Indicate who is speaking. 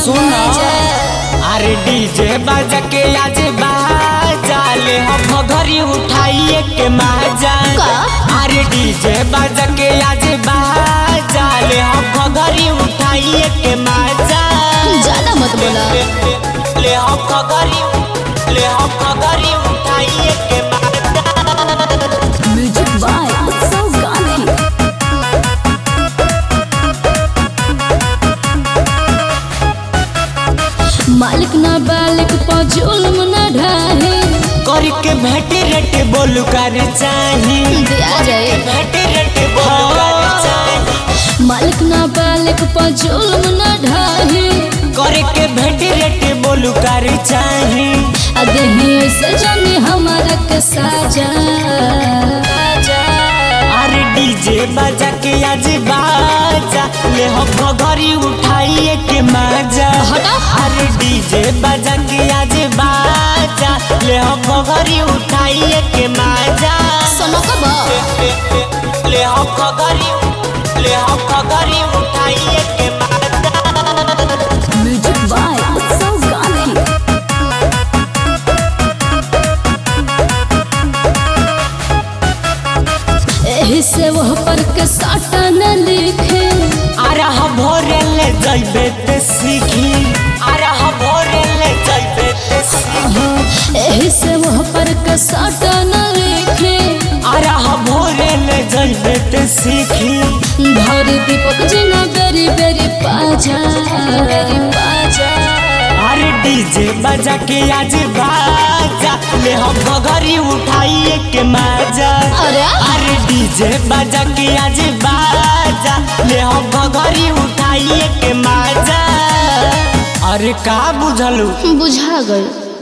Speaker 1: सुना
Speaker 2: मजा
Speaker 1: अरे डीजे बजा के आज बाजा ले हम घरी उठाइए के मजा
Speaker 2: का?
Speaker 1: अरे डीजे बजा के आज बाजा ले हम घरी उठाइए के मजा
Speaker 2: ज्यादा मत बोला
Speaker 1: ले, ले, ले हम घरी ले हम घरी उठाइए के मजा
Speaker 2: म्यूजिक बाय उत्सव गांधी मालिक ना बालिक पर जुल्म न ढाहे
Speaker 1: करके भेटे रेटे बोलू कर चाही
Speaker 2: दिया जाए
Speaker 1: भेटे रेटे बोलू कर चाही
Speaker 2: मालिक ना बालिक पर जुल्म न ढाहे
Speaker 1: करके भेटे रेटे बोलू कर चाही
Speaker 2: अदही से जाने हमारा के साजा
Speaker 1: अरे डीजे बजा के आज बाजा ले हम घरी उठाइए के मजा
Speaker 2: हटा।
Speaker 1: अरे डीजे बजा के आज बाजा ले हम घरी उठाइए के मजा
Speaker 2: सुनो कब
Speaker 1: ले, ले, ले हम घरी ले हम घरी उठाइए के मजा
Speaker 2: म्यूजिक बाय उत्सव गांधी एही से वह पर के साटा न लिखे
Speaker 1: अरह भोरे ले जइबे ते सीखी अरह भोरे ले जइबे ते सीखी
Speaker 2: एही से वह पर के साटा न लिखे
Speaker 1: अरह भोरे ले जइबे ते सीखी
Speaker 2: धर दीपक जी न बेरी बेरी पाजा बेरी पाजा
Speaker 1: अरे डीजे बजा के आज बाजा ले हम घरी उठाइए के मजा
Speaker 2: अरे
Speaker 1: अरे डीजे बजा के आज बाजा ले हम घरी उठाइए के मजा अरे का बुझलू
Speaker 2: बुझा गई